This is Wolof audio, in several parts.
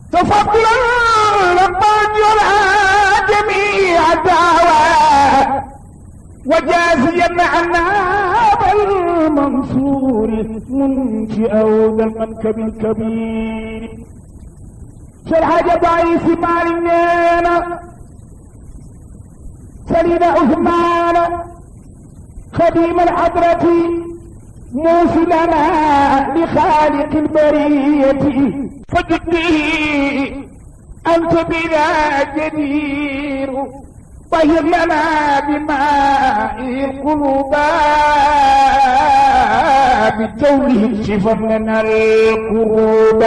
تفضلا ربنا جميع الدعوات وجازيا عنا بالمنصور منشئ ذا المنكب الكبير شرح ضعيف مالنا سليم عثمان خديم الحضرة موصلنا لخالق البرية فجدي أنت بنا جدير طهر لنا بماء القلوب بجوله شفا لنا القلوب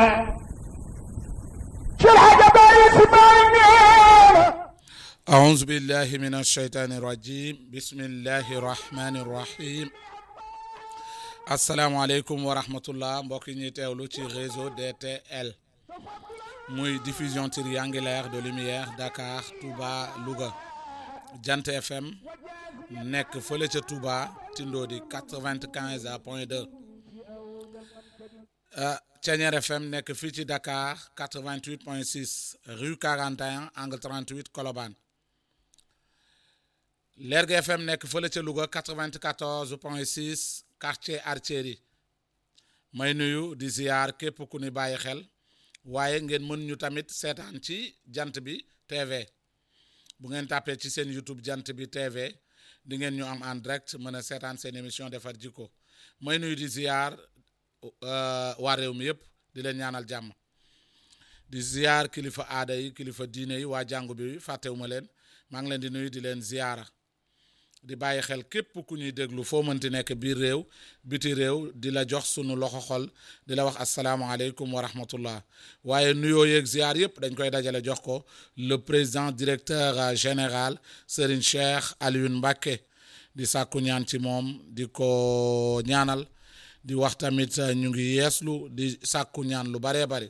شرح جبال اسماعيل أعوذ بالله من الشيطان الرجيم بسم الله الرحمن الرحيم asalaamaaleykum wa rahmatullah mbokk yi ñuy teewlu ci réseau DTL muy diffusion triangulaire de lumière Dakar Touba Louga Jant FM nekk fële ca Touba Tindodi quatre-vingt-quinze à point deux Thiéniere FM nekk fii ci Dakar quatre-vingt-huit point six rue quarante et un angle trente-huit Colobane Lergui FM nekk fële ca Louga quatre-vingt-quatorze point six quartier Artillerie may nuyu di ziar képp ku ni bàyyi xel waaye ngeen mën ñu tamit seetaan ci jant bi TV bu ngeen tàppee ci seen YouTube jant bi TV di ngeen ñu am en direct mën a seetaan seen émission defar jikko may nuyu di ziar waa réew mi yëpp di leen ñaanal jàmm di ziar kilifa aada yi kilifa diine yi waa jàngu bi fàttewuma leen maa ngi leen di nuyu di leen ziara di bàyyi xel képp ku ñuy déglu foo mënti nekk biir réew biti réew di la jox sunu loxo xol di la wax asalaamaaleykum wa rahmatullah waaye nuyoo yeeg ziar yëpp dañ koy dajale jox ko le président directeur général Serigne Cheikh Alioune Mbacké di sàkku ñaan ci moom di ko ñaanal di wax tamit ñu ngi yeeslu di sàkku ñaan lu baree bari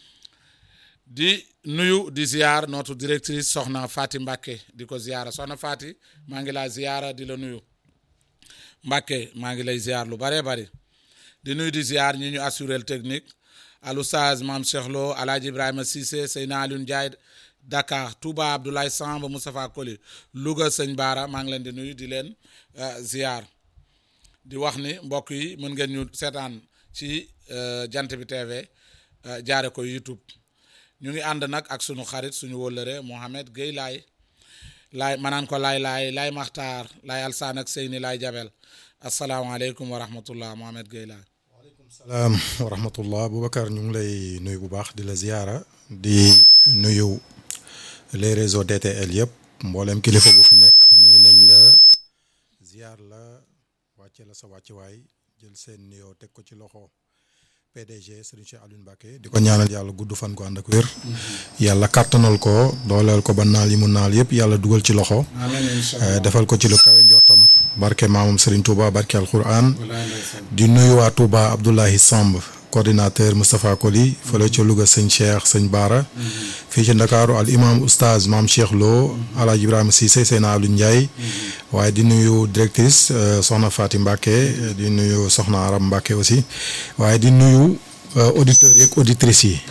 di nuyu di ziar notre directrice soxna Fati Mbacke di ko ziara soxna Fati maa ngi laa ziara di la nuyu Mbacke maa ngi lay ziar lu bëree bëri di nuyu di ziar ñi ñu assuré technique alusaz maam Cheikh Lo alaaji Ibrahima Cissé Seyna Alioune Ndiaye Dakar Touba Abdoulaye Samb Moustapha Koli Louga sëñ Baara maa ngi leen di nuyu di leen ziar di wax ni mbokk yi mën ngeen ñu seetaan ci jant bi TV jaare ko YouTube. ñu ngi ànd nag ak sunu xarit suñu wóllëre Mohamed Gueye laay laay manaan ko laay laay laay maxtaar laay alsaan ak seyni laay jabel asalaamaaleykum wa rahmatullah Mohamed Gueye laay waaleykum salaam wa rahmatullah Boubacar ñu ngi lay nuyu bu baax di la ziyaara di nuyu les réseaux DTL yëpp mboolem kilifa bu fi nekk nuyu nañ la ziyaar la wàcce la sa wàccuwaay jël seen nuyoo teg ko ci loxo PDG Serigne Cheikh Alioune Mbacké di ko ñaanal yàlla gudd fan ko ànd ak wér yàlla kàttanal ko dooleel ko ba naal yi mu naal yëpp yàlla dugal ci loxo defal ko ci lu kawe njortam barke maamam Serigne Touba barke alquran di nuyu waa Touba Abdoulahi Samb coordinateur Moustapha Koli fële ca Louga sëñ Cheikh sëñ Baara fii ci Ndakaaru al imam oustaz maam Cheikh Lo alaaji Ibrahima Cissé Seyna Aliou Ndiaye waaye di nuyu directrice soxna Fatim Mbacke di nuyu soxna Aram Mbacke aussi waaye di nuyu auditeurs yeeg auditrices yi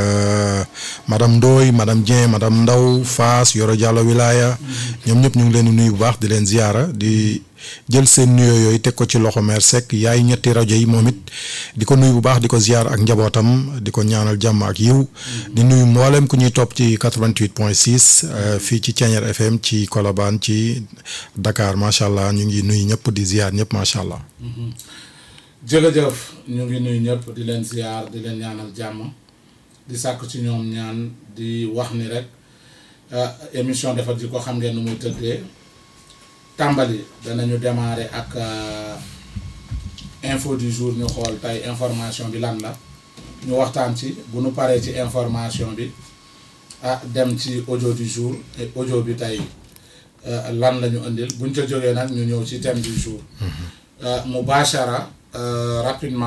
madame Ndoye madame Dieng madame Ndaw Faas Yoro Diallo Wilaya ñoom ñëpp ñu ngi leen di nuyu bu baax di leen ziyaara di jël seen nuyoo yooyu teg ko ci loxo mère Seck yaay ñetti rajo yi moom it di ko nuyu bu baax di ko ziyaar ak njabootam di ko ñaanal jàmm ak yiw di nuyu mboolem ku ñuy topp ci 88 point 6 fii ci Thiéniere FM ci Colobane ci Dakar macha allah ñu ngi nuyu ñëpp di ziyaar ñëpp macha allah. jërëjëf ñu ngi nuyu ñëpp di leen ziyaar di leen ñaanal jàmm di sàkk ci ñoom ñaan di wax ni rek émission defar ji ko xam ngeen nu muy tëddee. tàmbali danañu démarrer ak info du jour ñu xool tey information bi lan la ñu waxtaan ci bu nu paree ci information bi ah dem ci audio du jour et audio bi tey lan la ñu indil buñ ca jógee nag ñu ñëw ci thème du jour mubashara rapidement